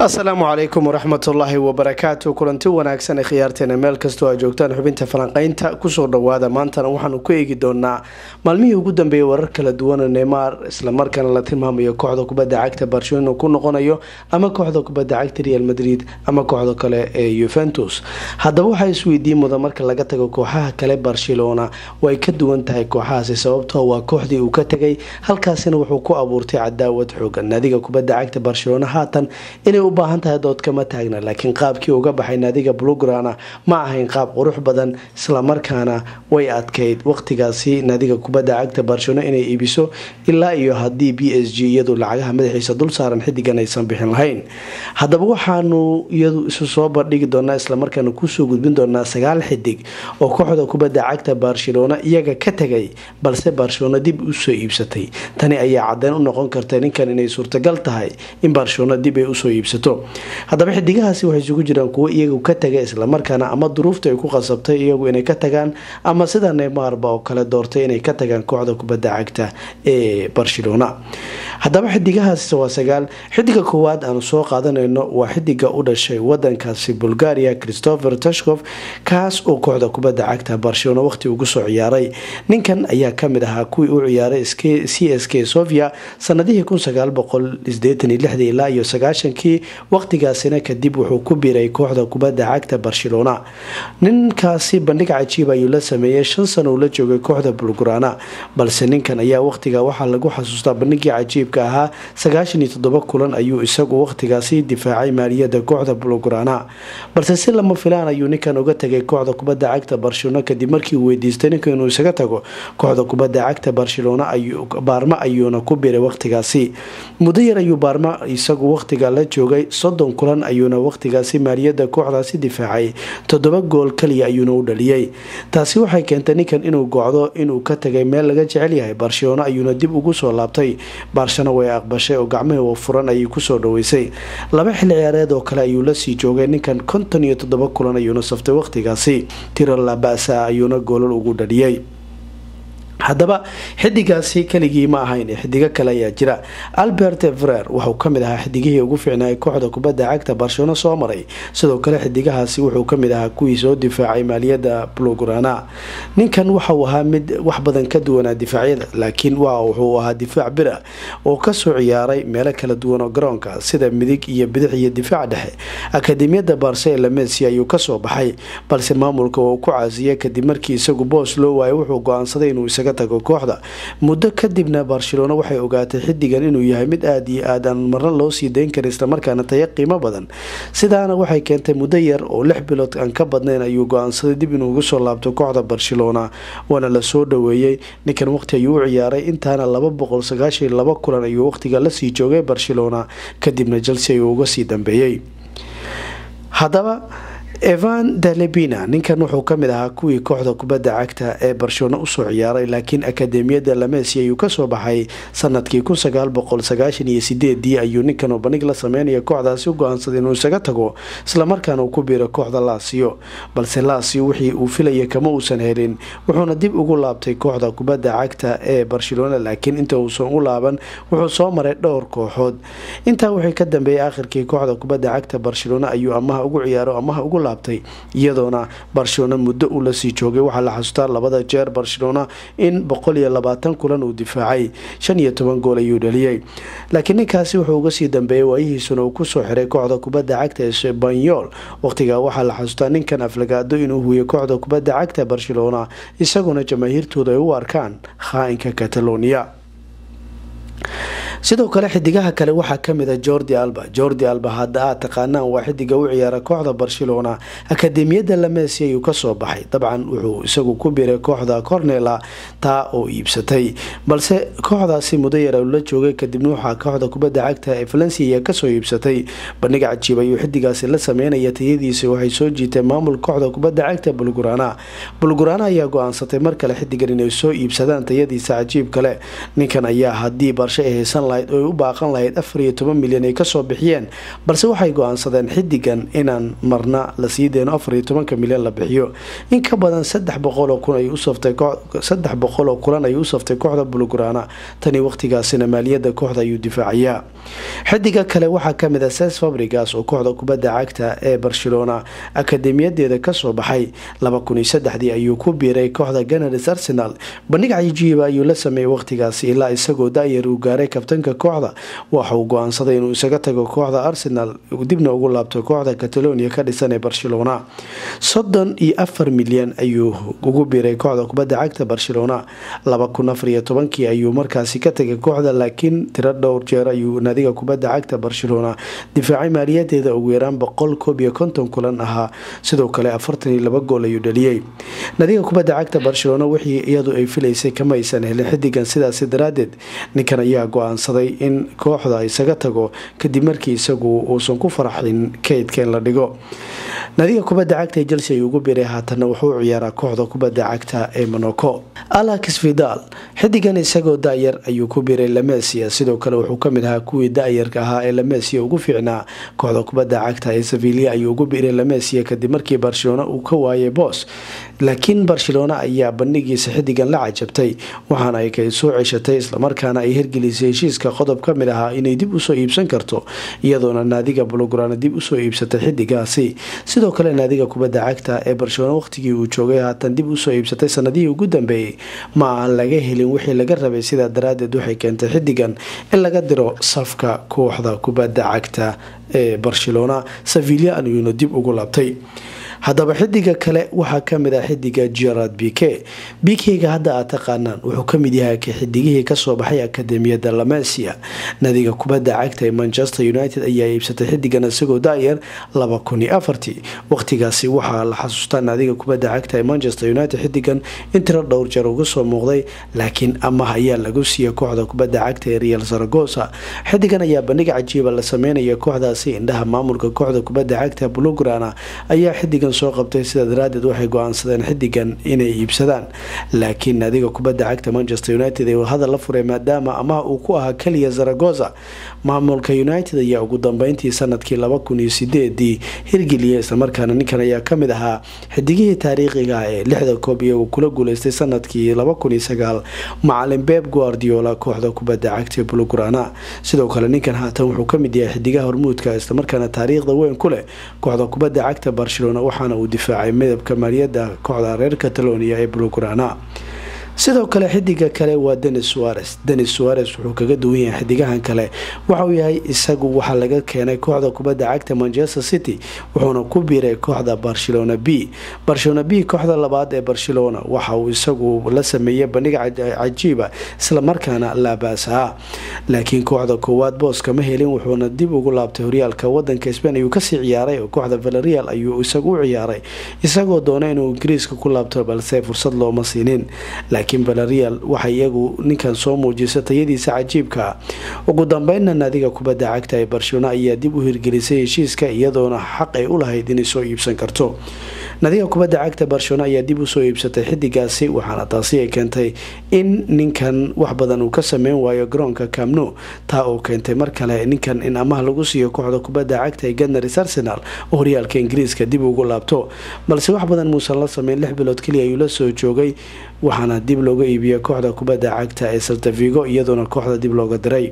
asalaamu calaykum waraxmatullaahi wabarakaatu kulanti wanaagsan ee khiyaarteena meel kastoo aa joogtaan xubinta falanqeynta kusoo dhawaada maantana waxaanu ku eegi doonaa maalmihii ugu dambeeyay warar kala duwana neymar islamarkaana la tilmaamayo kooxda kubadda cagta barcelona ku noqonayo ama kooxda kubadda cagta real madrid ama kooxda kale ee yuventus haddaba waxaa isweydiin mudan marka laga tago kooxaha kale barcelona way ka duwan tahay kooxahaasi sababtoo waa kooxdii uu ka tegay halkaasina wuxuu ku abuurtay cadaawad xoogan naadiga kubadda cagta barcelona haatan inay u baahan tahay dood kama taagna laakiin qaabkii uga baxay naadiga blugrana ma ahayn qaab qurux badan islamarkaana way adkeyd waqtigaasi naadiga kubadda cagta barcelona inay iibiso ilaa iyo haddii b s g iyadu lacagaha madaxiisa dul saaran xidigan aysan bixin lahayn haddaba waxaanu iyadu isu soo bandhigi doonaa islamarkaana kusoo gudbin doonaa sagaal xidig oo kooxda kubadda cagta barcelona iyaga ka tegay balse barcelona dib usoo iibsatay tani ayaa cadeyn u noqon karta ninkan inay suurtagal tahay in barcelona dib ay usoo iibsato haddaba xidigahaasi waxay isugu jiraan kuwo iyagu ka taga islamarkaana ama duruufta ay ku qasabtay iyagu inay ka tagaan ama sida neymarba oo kale doortay inay ka tagaan kooxda kubadda cagta ee barcelona haddaba xidigahaasi waa sagaal xidiga koowaad aanu soo qaadanayno waa xidiga u dhashay wadankaasi bulgaria christopher tashkof kaas oo kooxda kubadda cagta barcelona waqti ugu soo ciyaaray ninkan ayaa kamid ahaa kuwii u ciyaaray c s k sofia sanadihii ilaa iyo sagaashankii waqtigaasina kadib wuxuu ku biiray kooxda kubadda cagta barcelona ninkaasi bandhig cajiib ayuu la sameeyey shan sano uu la joogay kooxda bulgurana balse ninkan ayaa waqtiga waxaa lagu xasuustaa bandhigii cajiibka ahaa sagaashan iyo toddoba kulan ayuu isagu waqtigaasi difaacay maaliyada kooxda bulgurana balse si lama filaan ayuu ninkan uga tagay kooxda kubadda cagta barcelona kadib markii uu weydiistay ninka inuu isaga tago kooxda kubadda cagta barcelona baarma ayuuna ku biiray waqtigaasi muddo yar ayuu baarma isagu waqtiga la joogay soddon kulan ayuuna waqtigaasi maaliyada kooxdaasi difaacay toddoba gool kaliya ayuuna u dhaliyey taasi waxay keentay ninkan inuu gocdo inuu ka tagay meel laga jecel yahay barcelona ayuuna dib ugu soo laabtay baarshana way aqbashay oo gacmihii furan ayay kusoo dhaweysay laba xilli ciyaareed oo kale ayuu lasii joogay ninkan konton iyo toddoba kulan ayuuna saftay waqtigaasi tiro labasa ayuuna goolal ugu dhaliyey haddaba xidigaasi keligii ma ahayn xidigo kale ayaa jira albert frer wuxuu kamid ahaa xidigihii ugu fiicnaay kooxda kubadda cagta barcelona soo maray sidoo kale xidigahaasi wuxuu kamid ahaa kuwii soo difaacay maaliyada blograna ninkan waxauu ahaa mid wax badan ka duwanaa difaacyada laakiin wuxuu ahaa difaac bira oo kasoo ciyaaray meelo kala duwan oo garoonka sida midig iyo bidix iyo difaac dhexe akademiyada barcela messi ayuu kasoo baxay balse maamulka waa uu ku caasiyay kadib markii isagu boos loo waayay wuxuu go-aansaday inuu isaga tago kooxda muddo kadibna barcelona waxay ogaatay xidigan inuu yahay mid aada iyo aad aan marna loo sii dayn karin islamarkaana taya qiimo badan sidaana waxay keentay muddo yar oo lix bilood aan ka badnayn ayuu go-aansaday dib inuu ugu soo laabto kooxda barcelona waana la soo dhaweeyey ninkan waqti ayuu u ciyaaray intaana laba boqol sagaashan laba kulan ayuu waqtiga lasii joogay barcelona kadibna chelsea ayuu uga sii dambeeyey haddaba evan dalebina ninkan wuxuu kamid ahaa kuwii kooxda kubadda cagta ee barcelona usoo ciyaaray laakiin akademiyada lamesi ayuu kasoo baxay sanadkii ayuu ninkan oo bandhig la sameynaya kooxdaasi u go-aansaday inuu isaga tago islamarkaana uu ku biiro kooxda laasiyo balse laasiyo wixii uu filaya kama uusan helin wuxuuna dib ugu laabtay kooxda kubadda cagta ee barcelona laakiin inta uusan u laaban wuxuu soo maray dhowr kooxood intaa wixii ka dambeeyay akhirkii kooxda kubadda cagta barcelona ayuu amaha ugu ciyaaro amaha ugu laabtay iyadoona barcelona muddo uu lasii joogay waxaa la xasuustaa labada jeer barcelona in boqol iyo labaatan kulan uu difaacay shan iyo toban gool ayuu dhaliyey laakiin ninkaasi wuxuu uga sii dambeeyay waayihiisuna uu kusoo xiray kooxda kubadda cagta ee sbanyol waqtigaa waxaa la xasuustaa ninkan aflagaado inuu huuyay kooxda kubadda cagta barcelona isaguna jamaahiirtooda ay u arkaan khaa-inka catalonia sidoo kale xidigaha kale waxaa kamid a jordi alba jordi alba hadda aad taqaanaan waa xidiga u ciyaara kooxda barcelona akademiyada lamesi ayuu kasoo baxay dabcan wuxuu isagu ku biiray kooxda cornela taa oo iibsatay balse kooxdaasi muddo yar la joogay kadibna waxaa kooxda kubadda cagta ee valencia ayaa kasoo iibsatay bandhig cajiib ayuu xidigaasi la sameynaya tayadiisa waxay soo jiitay maamul kooxda kubadda cagta bulgurana bulgurana ayaa go-aansatay mar kale xidigan inay soo iibsadaan tayadiisa cajiib kale ninkan ayaa hadii barshe ay haysan lahayd oo ay u baaqan lahayd afar iyo toban milyan ay kasoo bixiyeen balse waxay go-aansadeen xidigan inaan marna la sii deyno afar iyo tobanka milyan la bixiyo in ka badan saddex boqoloo kun ay usaftay saddex boqol oo kulan ayuu u saftay kooxda bulgurana tani waqtigaasina maaliyadda kooxda ayuu difaacayaa xidiga kale waxaa kamid a ses fabrigas oo kooxda kubadda cagta ee barcelona akademiyadeeda kasoo baxay laba kun iyo saddexdii ayuu ku biiray kooxda ganars arsenal bandhig cajiiba ayuu la sameeyey waqtigaasi ilaa isagoo da-yar uu gaaray kabtanka kooxda waxa uu go-aansaday inuu isaga tago kooxda arsenal dibna ugu laabto kooxda catalonia ka dhisan ee barcelona soddon iyo afar milyan ayuu ugu biiray kooxda kubadda cagta barcelona laba kun afar iyo tobankii ayuu markaasi ka tegay kooxda laakiin tiro dhowr jeer ayuu naadiga kubadda cagta barcelona difaacay maaliyadeeda ugu yaraan boqol koob iyo konton kulan ahaa sidoo kale afartan iyo laba gool ayuu dhaliyey naadiga kubadda cagta barcelona wixii iyadu ay filaysay kama aysan helin xidigan sidaasi daraadeed ninkan ayaa go-aansaday in kooxda isaga tago kadib markii isagu uusan ku faraxin kaydka in la dhigo naadiga kubadda cagta ee chelsea ayuu ugu biiray haatanna wuxuu u ciyaaraa kooxda kubadda cagta ee monaco alex vidal xidigan isagoo da-yar ayuu ku biiray lamesia sidoo kale wuxuu kamid ahaa kuwii da-yarka ahaa ee lamesia ugu fiicnaa kooxda kubadda cagta ee sevilia ayuu ugu biiray lamesia kadib markii barcelona uu ka waayay boos laakiin barcelona ayaa bandhigiisa xidigan la cajabtay waxaana ay kay soo ceshatay islamarkaana ay hirgelisay heshiiska qodob ka mid ahaa inay dib usoo iibsan karto iyadoona naadiga bulograna dib usoo iibsatay xidigaasi sidoo kale naadiga kubadda cagta ee barcelona waqtigii uu joogay haatan dib usoo iibsatay sanadihii ugu dambeeyey ma aan laga helin wixii laga rabay sidaa daraadeed waxay keentay xidigan in laga diro safka kooxda kubadda cagta ee barcelona sevilia ayuuna dib ugu laabtay haddaba xidiga kale waxaa kamid ah xidiga gerard bike bikega hadda aad taqaanaan wuxuu kamid yahay xidigihii kasoo baxay akademiyada lamesia nadiga kubadda cagta ee manchester united ayaa iibsatay xidigan isagoo da-yar laba kun iyo afartii waqtigaasi waxaa la xasuustaa naadiga kubadda cagta ee manchester united xidigan in tiro dhowr jeer uga soo muuqday laakiin amah ayaa lagu siiyay kooxda kubadda cagta ee real zaragosa xidigan ayaa bandhig cajiiba la sameynaya kooxdaasi indhaha maamulka kooxda kubadda cagta blograna ayaa xidigan soo qabtay sida daraadeed waxay go-aansadeen xidigan inay iibsadaan laakiin naadiga kubadda cagta manchester united ee hadal la furay maadaama amaha uu ku ahaa keliya zaragoza maamulka united ayaa ugu dambeyntii sanadkii laba kun iyo sideedii hirgeliyay islamarkaana ninkan ayaa kamid ahaa xidigihii taariikhiga ee lixda koob iyagu kula guuleystay sanadkii laba kun iyo sagaal macalin beb guardiola kooxda kubadda cagta bulograna sidoo kale ninkan haatan wuxuu kamid yahay xidigaha hormuudka islamarkaana taariikhda weyn ku leh kooxda kubadda cagta barcelona waxaana uu difaacay midabka maaliyadda kooxda reer catalonia ee bulograna sidoo kale xidiga kale waa denis suares denis suares wuxuu kaga duwan yahay xidigahan kale waxauu yahay isagu waxaa laga keenay kooxda kubadda cagta manchester city wuxuuna ku biiray kooxda barcelona b barcelona b kooxda labaad ee barcelona waxa uu isagu la sameeyey bandhig cajiiba islamarkaana laabaasa laakiin kooxda koowaad boos kama helin wuxuuna dib ugu laabtay horyaalka wadanka sbain ayuu kasii ciyaaray oo kooxda valerial ayuu isagu u ciyaaray isagoo doona inuu ingiriiska ku laabto balse fursad looma siinin laakiin valerial waxay iyagu ninkan soo muujisa tayadiisa cajiibka ugu dambeynna naadiga kubadda cagta ee barcelona ayaa dib u hirgelisay heshiiska iyadoona xaq ay u lahayd inay soo iibsan karto naadiga kubadda cagta barcelona ayaa dib usoo iibsatay xidigaasi waxaana taasi ay keentay in ninkan wax badan uu ka sameyn waayo garoonka camno taa oo keentay mar kale ninkan in amaha lagu siiyo kooxda kubadda cagta ee ganars arsenal oo horyaalka ingiriiska dib ugu laabto balse wax badan muusan la sameyn lix bilood keliya ayuu la soo joogay waxaana dib looga iibiyay kooxda kubadda cagta ee saltavigo iyadoona kooxda dib looga diray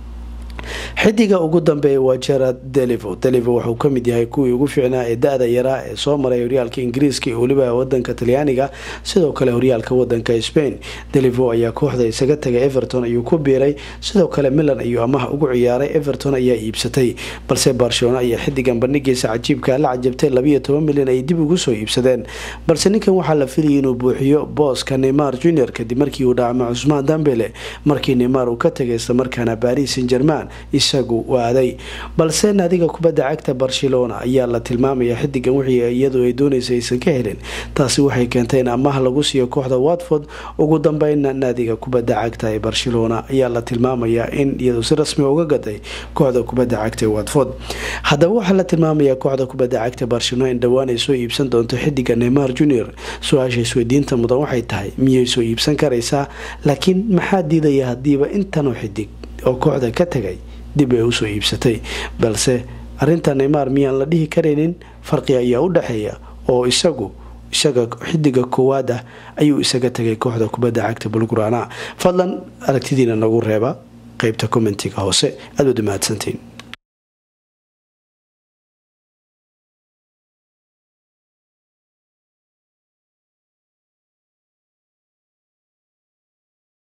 xidiga ugu dambeeya waa gerard delivo delivo wuxuu kamid yahay kuwii ugu fiicnaa ee da-da yaraa ee soo maray horyaalka ingiriiska iyo weliba wadanka talyaaniga sidoo kale horyaalka wadanka spain delivo ayaa kooxda isaga tagay everton ayuu ku biiray sidoo kale milan ayuu amaha ugu ciyaaray everton ayaa iibsatay balse barcelona ayaa xidigan bandhigiisa cajiibka la cajabtay labiyo toban milyan ay dib ugu soo iibsadeen balse ninkan waxaa la filayay inuu buuxiyo booska neymar junior kadib markii uu dhacmo cusmaan dambele markii neymar uu ka tagay islamarkaana baris san german isagu waaday balse naadiga kubadda cagta barcelona ayaa la tilmaamaya xidigan wixii iyadu ay doonaysa aysan ka helin taasi waxay keentay in amaha lagu siiyo kooxda watford ugu dambeynna naadiga kubadda cagta ee barcelona ayaa la tilmaamaya in iyadu si rasmi uga gaday kooxda kubadda cagta ee watford haddaba waxaa la tilmaamaya kooxda kubadda cagta barcelona in dhowaan ay soo iibsan doonto xidiga neymar junior su-aasha isweydiinta mudan waxay tahay miyay soo iibsan karaysaa laakiin maxaa diidaya hadiiba intanoo xidig oo kooxda ka tagay dib ay usoo iibsatay balse arinta neymar miyaan la dhihi karaynin farqi ayaa u dhexeeya oo isagu isaga xidiga koowaad ah ayuu isaga tagay kooxda kubadda cagta bulgurana fadlan aragtidiina nagu reeba qeybta commentiga hoose aad waad umahadsantiin